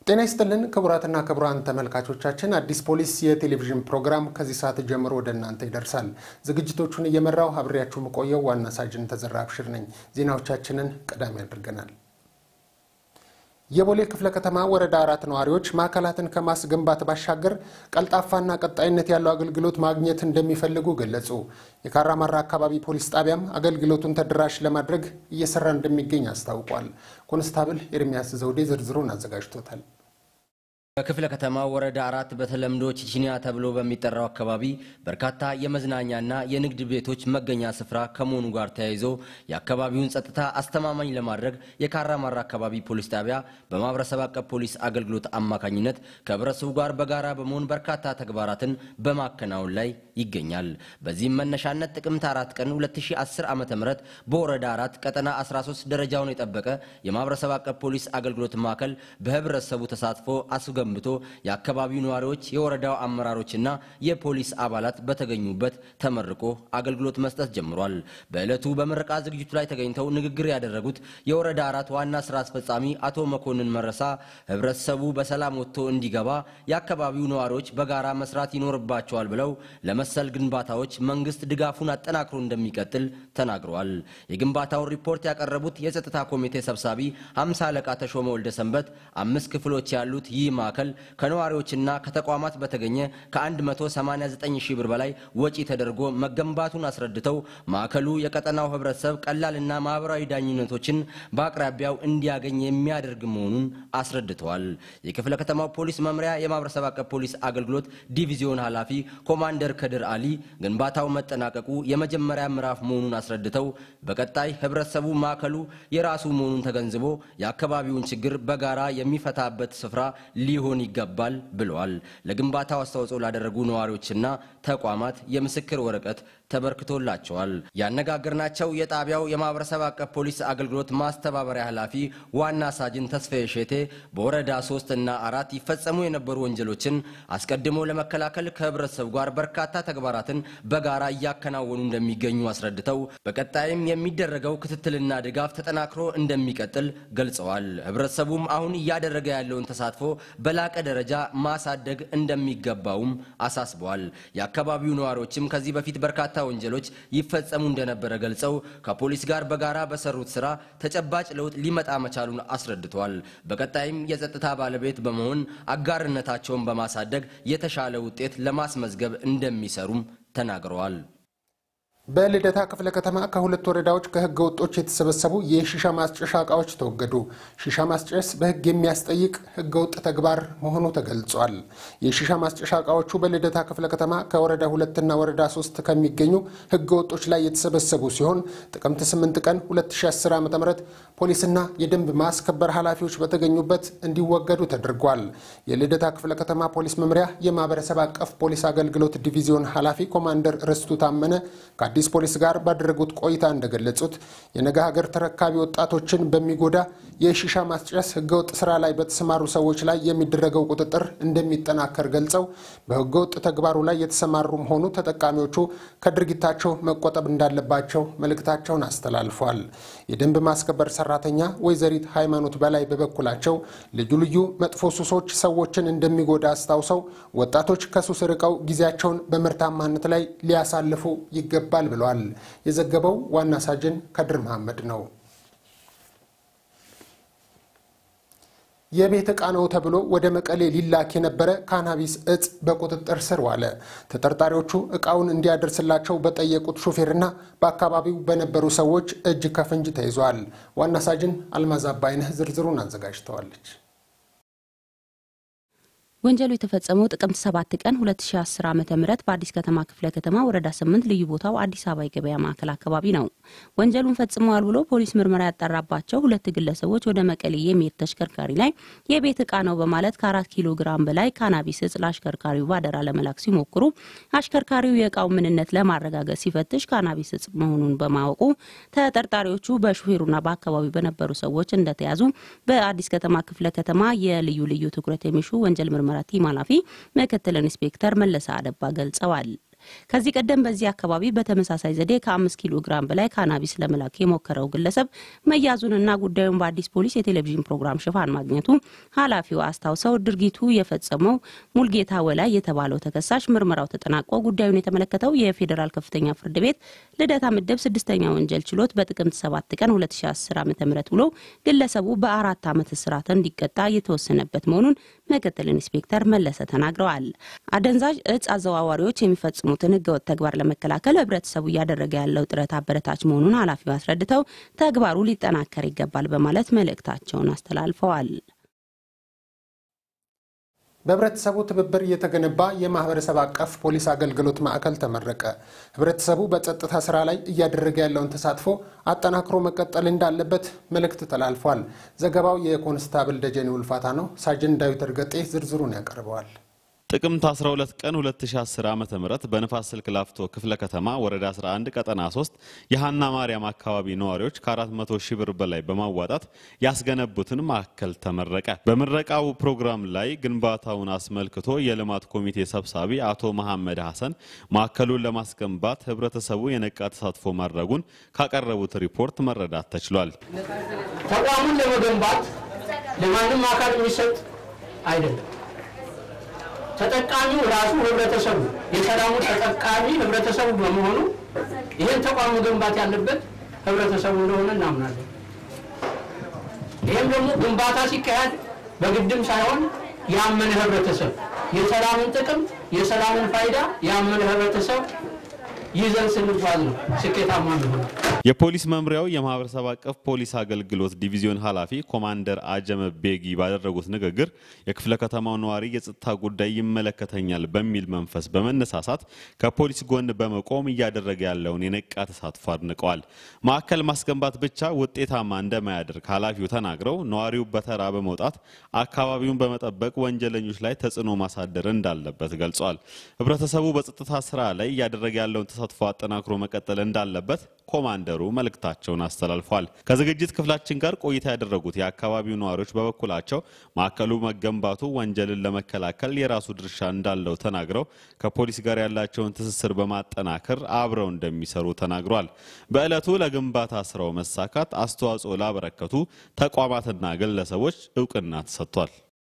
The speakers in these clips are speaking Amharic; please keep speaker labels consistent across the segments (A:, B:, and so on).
A: ጤና ይስጥልን ክቡራትና ክቡራን ተመልካቾቻችን፣ አዲስ ፖሊስ የቴሌቪዥን ፕሮግራም ከዚህ ሰዓት ጀምሮ ወደ እናንተ ይደርሳል። ዝግጅቶቹን እየመራው አብሬያችሁ የምቆየው ዋና ሳጅን ተዘራ አብሽር ነኝ። ዜናዎቻችንን ቀዳሚ አድርገናል። የቦሌ ክፍለ ከተማ ወረዳ አራት ነዋሪዎች ማዕከላትን ከማስገንባት ባሻገር ቀልጣፋና ቀጣይነት ያለው አገልግሎት ማግኘት እንደሚፈልጉ ገለጹ። የካራማራ አካባቢ ፖሊስ ጣቢያም አገልግሎቱን ተደራሽ ለማድረግ እየሰራ እንደሚገኝ አስታውቋል። ኮንስታብል ኤርሚያስ ዘውዴ ዝርዝሩን አዘጋጅቶታል።
B: በክፍለ ከተማ ወረዳ አራት በተለምዶ ቺቺኒያ ተብሎ በሚጠራው አካባቢ በርካታ የመዝናኛና የንግድ ቤቶች መገኛ ስፍራ ከመሆኑ ጋር ተያይዞ የአካባቢውን ጸጥታ አስተማማኝ ለማድረግ የካራማራ አካባቢ ፖሊስ ጣቢያ በማህበረሰብ አቀፍ ፖሊስ አገልግሎት አማካኝነት ከህብረተሰቡ ጋር በጋራ በመሆን በርካታ ተግባራትን በማከናወን ላይ ይገኛል። በዚህም መነሻነት ጥቅምት አራት ቀን 2010 ዓ ም በወረዳ አራት ቀጠና 13 ደረጃውን የጠበቀ የማህበረሰብ አቀፍ ፖሊስ አገልግሎት ማዕከል በህብረተሰቡ ተሳትፎ አስገ ገንብቶ የአካባቢው ነዋሪዎች፣ የወረዳው አመራሮችና የፖሊስ አባላት በተገኙበት ተመርቆ አገልግሎት መስጠት ጀምሯል። በዕለቱ በምረቃ ዝግጅቱ ላይ ተገኝተው ንግግር ያደረጉት የወረዳ አራት ዋና ስራ አስፈጻሚ አቶ መኮንን መረሳ ህብረተሰቡ በሰላም ወጥቶ እንዲገባ የአካባቢው ነዋሪዎች በጋራ መስራት ይኖርባቸዋል ብለው ለመሰል ግንባታዎች መንግስት ድጋፉን አጠናክሮ እንደሚቀጥል ተናግረዋል። የግንባታውን ሪፖርት ያቀረቡት የጸጥታ ኮሚቴ ሰብሳቢ ሃምሳ አለቃ ተሾመ ወልደ ሰንበት አምስት ክፍሎች ያሉት ይህ ማዕከል ከነዋሪዎችና ከተቋማት በተገኘ ከ189 ሺህ ብር በላይ ወጪ ተደርጎ መገንባቱን አስረድተው ማዕከሉ የቀጠናው ህብረተሰብ ቀላልና ማህበራዊ ዳኝነቶችን በአቅራቢያው እንዲያገኝ የሚያደርግ መሆኑን አስረድተዋል። የክፍለ ከተማው ፖሊስ መምሪያ የማህበረሰብ አቀፍ ፖሊስ አገልግሎት ዲቪዚዮን ኃላፊ ኮማንደር ከድር አሊ ግንባታው መጠናቀቁ የመጀመሪያ ምዕራፍ መሆኑን አስረድተው በቀጣይ ህብረተሰቡ ማዕከሉ የራሱ መሆኑን ተገንዝቦ የአካባቢውን ችግር በጋራ የሚፈታበት ስፍራ ሊሆን ይገባል ብለዋል። ለግንባታው አስተዋጽኦ ላደረጉ ነዋሪዎችና ተቋማት የምስክር ወረቀት ተበርክቶላቸዋል። ያነጋገርናቸው የጣቢያው የማህበረሰብ አቀፍ ፖሊስ አገልግሎት ማስተባበሪያ ኃላፊ ዋና ሳጅን ተስፋዬ ሼቴ በወረዳ ሶስት እና አራት ይፈጸሙ የነበሩ ወንጀሎችን አስቀድሞ ለመከላከል ከህብረተሰቡ ጋር በርካታ ተግባራትን በጋራ እያከናወኑ እንደሚገኙ አስረድተው በቀጣይም የሚደረገው ክትትልና ድጋፍ ተጠናክሮ እንደሚቀጥል ገልጸዋል። ህብረተሰቡም አሁን እያደረገ ያለውን ተሳትፎ በላቀ ደረጃ ማሳደግ እንደሚገባውም አሳስበዋል። የአካባቢው ነዋሪዎችም ከዚህ በፊት በርካታ ወንጀሎች ይፈጸሙ እንደነበረ ገልጸው ከፖሊስ ጋር በጋራ በሰሩት ስራ ተጨባጭ ለውጥ ሊመጣ መቻሉን አስረድተዋል። በቀጣይም የጸጥታ ባለቤት በመሆን አጋርነታቸውን በማሳደግ የተሻለ ውጤት ለማስመዝገብ እንደሚሰሩም ተናግረዋል።
A: በልደታ ክፍለ ከተማ ከሁለት ወረዳዎች ከህገ ወጦች የተሰበሰቡ የሺሻ ማስጨሻ እቃዎች ተወገዱ። ሺሻ ማስጨስ በህግ የሚያስጠይቅ ህገ ወጥ ተግባር መሆኑ ተገልጿል። የሺሻ ማስጨሻ እቃዎቹ በልደታ ክፍለ ከተማ ከወረዳ ሁለትና ወረዳ ሶስት ከሚገኙ ህገ ወጦች ላይ የተሰበሰቡ ሲሆን ጥቅምት 8 ቀን 2010 ዓ ም ፖሊስና የደንብ ማስከበር ኃላፊዎች በተገኙበት እንዲወገዱ ተደርጓል። የልደታ ክፍለ ከተማ ፖሊስ መምሪያ የማህበረሰብ አቀፍ ፖሊስ አገልግሎት ዲቪዚዮን ኃላፊ ኮማንደር ርስቱ ታመነ ከአዲስ ፖሊስ ጋር ባደረጉት ቆይታ እንደገለጹት የነገ ሀገር ተረካቢ ወጣቶችን በሚጎዳ የሺሻ ማስጨስ ህገወጥ ስራ ላይ በተሰማሩ ሰዎች ላይ የሚደረገው ቁጥጥር እንደሚጠናከር ገልጸው በህገወጥ ተግባሩ ላይ የተሰማሩም ሆኑ ተጠቃሚዎቹ ከድርጊታቸው መቆጠብ እንዳለባቸው መልእክታቸውን አስተላልፏል። የደንብ ማስከበር ሰራተኛ ወይዘሪት ሃይማኖት በላይ በበኩላቸው ልዩ ልዩ መጥፎ ሱሶች ሰዎችን እንደሚጎዳ አስታውሰው ወጣቶች ከሱስ ርቀው ጊዜያቸውን በምርታማነት ላይ ሊያሳልፉ ይገባል ብለዋል። የዘገበው ዋና ሳጅን ከድር መሐመድ ነው። የቤት ዕቃ ነው ተብሎ ወደ መቀሌ ሊላክ የነበረ ካናቢስ እጽ በቁጥጥር ስር ዋለ። ተጠርጣሪዎቹ ዕቃውን እንዲያደርስላቸው በጠየቁት ሾፌርና በአካባቢው በነበሩ ሰዎች እጅ ከፍንጅ ተይዟል። ዋና ሳጅን አልማዝ አባይነህ ዝርዝሩን አዘጋጅተዋለች።
C: ወንጀሉ የተፈጸመው ጥቅምት 7 ቀን 2010 ዓ.ም በአዲስ ከተማ ክፍለ ከተማ ወረዳ 8 ልዩ ቦታው አዲስ አበባ የገበያ ማዕከል አካባቢ ነው። ወንጀሉን ፈጽመዋል ብሎ ፖሊስ ምርመራ ያጣራባቸው ሁለት ግለሰቦች ወደ መቀሌ የሚሄድ ተሽከርካሪ ላይ የቤት ዕቃ ነው በማለት ከአራት ኪሎ ግራም በላይ ካናቢስ እጽ ለአሽከርካሪው ባደራ ለመላክ ሲሞክሩ አሽከርካሪው የዕቃው ምንነት ለማረጋገጥ ሲፈትሽ ካናቢስ እጽ መሆኑን በማወቁ ተጠርጣሪዎቹ በሹፌሩና በአካባቢው በነበሩ ሰዎች እንደተያዙ በአዲስ ከተማ ክፍለ ከተማ የልዩ ልዩ ትኩረት የሚሹ ወንጀል ምርመራ ቲም ኃላፊ ምክትል ኢንስፔክተር መለሰ አደባ ገልጸዋል። ከዚህ ቀደም በዚህ አካባቢ በተመሳሳይ ዘዴ ከአምስት ኪሎ ግራም በላይ ካናቢስ ለመላክ የሞከረው ግለሰብ መያዙንና ጉዳዩን በአዲስ ፖሊስ የቴሌቪዥን ፕሮግራም ሽፋን ማግኘቱ ኃላፊው አስታውሰው ድርጊቱ የፈጸመው ሙልጌታ ወላይ የተባለው ተከሳሽ ምርመራው ተጠናቆ ጉዳዩን የተመለከተው የፌዴራል ከፍተኛ ፍርድ ቤት ልደታ ምድብ ስድስተኛ ወንጀል ችሎት በጥቅምት 7 ቀን 2010 ዓ ም ውሎ ግለሰቡ በአራት ዓመት እስራት እንዲቀጣ የተወሰነበት መሆኑን ምክትል ኢንስፔክተር መለሰ ተናግረዋል። አደንዛዥ እጽ አዘዋዋሪዎች የሚፈጽሙትን ህገወጥ ተግባር ለመከላከል ህብረተሰቡ እያደረገ ያለው ጥረት አበረታች መሆኑን ኃላፊው አስረድተው ተግባሩ ሊጠናከር ይገባል በማለት መልእክታቸውን አስተላልፈዋል።
A: በህብረተሰቡ ትብብር እየተገነባ የማህበረሰብ አቀፍ ፖሊስ አገልግሎት ማዕከል ተመረቀ። ህብረተሰቡ በጸጥታ ስራ ላይ እያደረገ ያለውን ተሳትፎ አጠናክሮ መቀጠል እንዳለበት መልእክት ተላልፏል። ዘገባው የኮንስታብል ደጀኔ ውልፋታ ነው። ሳጅን ዳዊት እርገጤ ዝርዝሩን ያቀርበዋል።
D: ጥቅምት 12 ቀን 2010 ዓ.ም በንፋስ ስልክ ላፍቶ ክፍለ ከተማ ወረዳ 11 ቀጠና 3 የሃና ማርያም አካባቢ ነዋሪዎች ከ400 ሺህ ብር በላይ በማዋጣት ያስገነቡትን ማዕከል ተመረቀ። በምረቃው ፕሮግራም ላይ ግንባታውን አስመልክቶ የልማት ኮሚቴ ሰብሳቢ አቶ መሐመድ ሐሰን ማዕከሉን ለማስገንባት ህብረተሰቡ የነቃ ተሳትፎ ማድረጉን ካቀረቡት ሪፖርት መረዳት ተችሏል።
E: ተቋሙን ለመገንባት ለማንም አካል የሚሰጥ አይደለም። ተጠቃሚው ራሱ ህብረተሰቡ የሰላሙ ተጠቃሚ ህብረተሰቡ በመሆኑ ይህን ተቋም መገንባት ያለበት ህብረተሰቡ እንደሆነ እናምናለን። ይህም ደግሞ ግንባታ ሲካሄድ በግድም ሳይሆን ያመነ ህብረተሰብ የሰላምን ጥቅም የሰላምን ፋይዳ ያመነ ህብረተሰብ ይዘን ስንጓዝ ነው ስኬታማ ነው።
D: የፖሊስ መምሪያው የማህበረሰብ አቀፍ ፖሊስ አገልግሎት ዲቪዚዮን ኃላፊ ኮማንደር አጀመ ቤጊ ባደረጉት ንግግር የክፍለ ከተማው ነዋሪ የጸጥታ ጉዳይ ይመለከተኛል በሚል መንፈስ በመነሳሳት ከፖሊስ ጎን በመቆም እያደረገ ያለውን የነቃ ተሳትፎ አድንቀዋል። ማዕከል ማስገንባት ብቻ ውጤታማ እንደማያደርግ ኃላፊው ተናግረው ነዋሪው በተራ በመውጣት አካባቢውን በመጠበቅ ወንጀለኞች ላይ ተጽዕኖ ማሳደር እንዳለበት ገልጿል። ህብረተሰቡ በጸጥታ ስራ ላይ እያደረገ ያለውን ተሳትፎ አጠናክሮ መቀጠል እንዳለበት ኮማንደሩ መልእክታቸውን አስተላልፏል። ከዝግጅት ክፍላችን ጋር ቆይታ ያደረጉት የአካባቢው ነዋሪዎች በበኩላቸው ማዕከሉ መገንባቱ ወንጀልን ለመከላከል የራሱ ድርሻ እንዳለው ተናግረው ከፖሊስ ጋር ያላቸውን ትስስር በማጠናከር አብረው እንደሚሰሩ ተናግሯል። በዕለቱ ለግንባታ ስራው መሳካት አስተዋጽኦ ላበረከቱ ተቋማትና ግለሰቦች እውቅና ተሰጥቷል።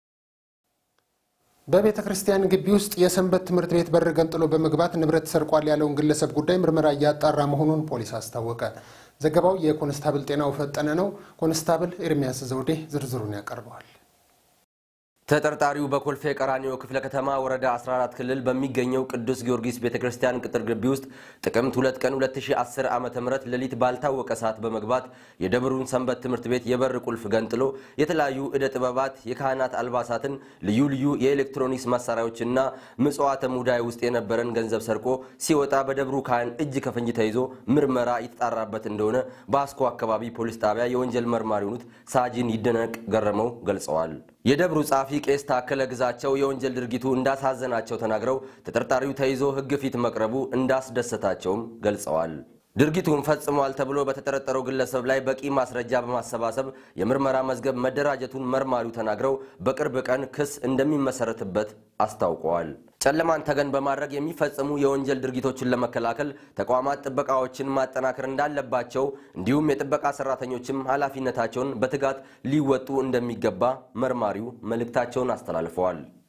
A: በቤተ ክርስቲያን ግቢ ውስጥ የሰንበት ትምህርት ቤት በር ገንጥሎ በመግባት ንብረት ሰርቋል ያለውን ግለሰብ ጉዳይ ምርመራ እያጣራ መሆኑን ፖሊስ አስታወቀ። ዘገባው የኮንስታብል ጤናው ፈጠነ ነው። ኮንስታብል ኤርሚያስ ዘውዴ ዝርዝሩን ያቀርበዋል።
B: ተጠርጣሪው በኮልፌ ቀራኒዮ ክፍለ ከተማ ወረዳ 14 ክልል በሚገኘው ቅዱስ ጊዮርጊስ ቤተ ክርስቲያን ቅጥር ግቢ ውስጥ ጥቅምት 2 ቀን 2010 ዓ ም ሌሊት ባልታወቀ ሰዓት በመግባት የደብሩን ሰንበት ትምህርት ቤት የበር ቁልፍ ገንጥሎ የተለያዩ ዕደ ጥበባት፣ የካህናት አልባሳትን፣ ልዩ ልዩ የኤሌክትሮኒክስ መሳሪያዎችና ምጽዋተ ሙዳይ ውስጥ የነበረን ገንዘብ ሰርቆ ሲወጣ በደብሩ ካህን እጅ ከፍንጅ ተይዞ ምርመራ የተጣራበት እንደሆነ በአስኮ አካባቢ ፖሊስ ጣቢያ የወንጀል መርማሪ የሆኑት ሳጅን ይደነቅ ገረመው ገልጸዋል። የደብሩ ጸሐፊ ቄስ ታከለ ግዛቸው የወንጀል ድርጊቱ እንዳሳዘናቸው ተናግረው ተጠርጣሪው ተይዞ ሕግ ፊት መቅረቡ እንዳስደሰታቸውም ገልጸዋል። ድርጊቱን ፈጽሟል ተብሎ በተጠረጠረው ግለሰብ ላይ በቂ ማስረጃ በማሰባሰብ የምርመራ መዝገብ መደራጀቱን መርማሪው ተናግረው በቅርብ ቀን ክስ እንደሚመሰረትበት አስታውቀዋል። ጨለማን ተገን በማድረግ የሚፈጸሙ የወንጀል ድርጊቶችን ለመከላከል ተቋማት ጥበቃዎችን ማጠናከር እንዳለባቸው እንዲሁም የጥበቃ ሰራተኞችም ኃላፊነታቸውን በትጋት ሊወጡ እንደሚገባ መርማሪው መልእክታቸውን አስተላልፈዋል።